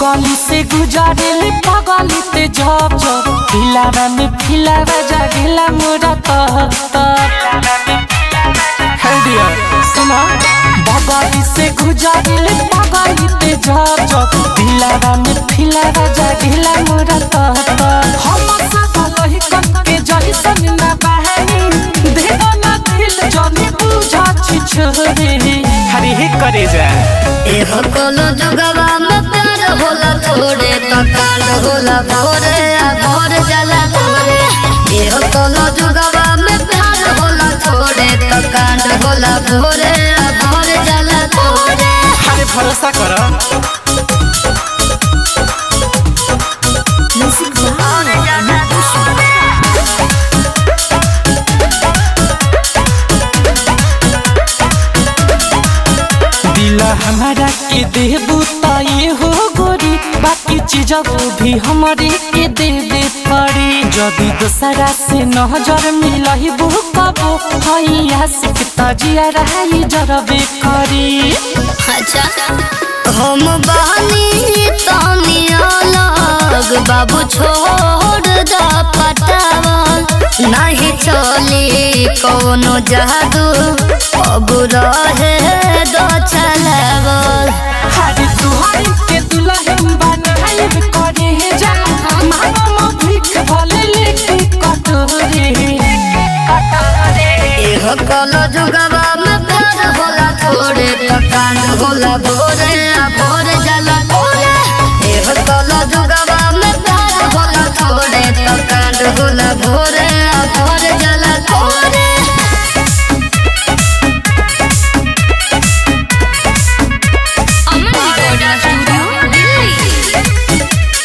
बगली से गुजरेले पगली ते जब जब दिलावा में फिलावा जागेला मोरा तहतर हे डियर सुना बगली से गुजरेले पगली ते जब जब दिलावा में फिलावा जागेला मोरा तहतर हम सकल ही कन के जही सन ना बहनी देवा ना दिल जनी बुझा छी छोरे हरी हे करे जा एहो कोनो जुगवा में प्यार होला थोड़े तो काल होला भोरे आ भोर जला थोड़े एहो कोनो जुगवा में प्यार होला थोड़े तो कांड होला भोरे आ भोर जला थोड़े अरे भरोसा कर दिल हमारा के देबू त ये हो गोरी बाकी चीज भी हमारे के दे दे पड़ी जदि दूसरा से नजर मिलही बो कबो हैया सिक तजिया रही जरबे करी अच्छा हम बहनी तानी अलग बाबू छोड़ द पटावल नहीं चली कोनो जादू अब रहे दो चलावल हरी तुहारी के दुल्हन बनाइब करे हे जा मामा भीख भले लेके कटोरे एहो कलो जुगवा में प्यार होला थोड़े पकान होला भोरे आ भोर जला भोरे एहो कलो जुगवा में प्यार होला थोड़े पकान होला भोरे आ भोर जला भोरे अमन रिकॉर्डिंग स्टूडियो दिल्ली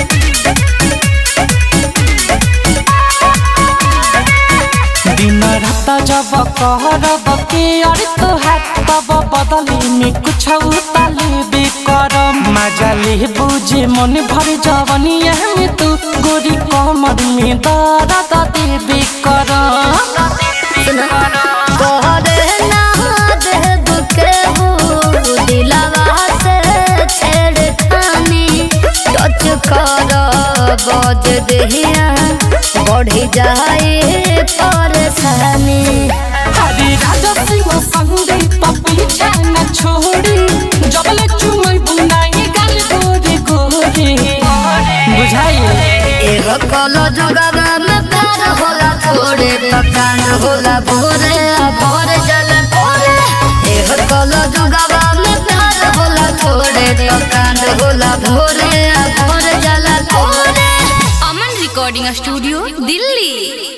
दिन रात जब कहरब के अरे तोहार तब बदली में कुछ उताले बेकरम मजा ले बुझे मन भर जवनिया में तू गोरी कमर में दर्द दे बेकरम कहरे ना देव के हो दिलवा से छेड़खानी टच कर बज देहिया बढ़ी जाए परेशानी हरे राजा सिंह संगे पीछा न छोड़ी जबले चुमई बुनाई गाल गोरे गोरे बुझाइए एगो कलो जुगवा में प्यार होला थोड़े पकान होला भोरे आ भोर जल भोरे एगो कलो जुगवा में प्यार होला थोड़े पकान होला भोरे आ भोर जल भोरे अमन रिकॉर्डिंग स्टूडियो दिल्ली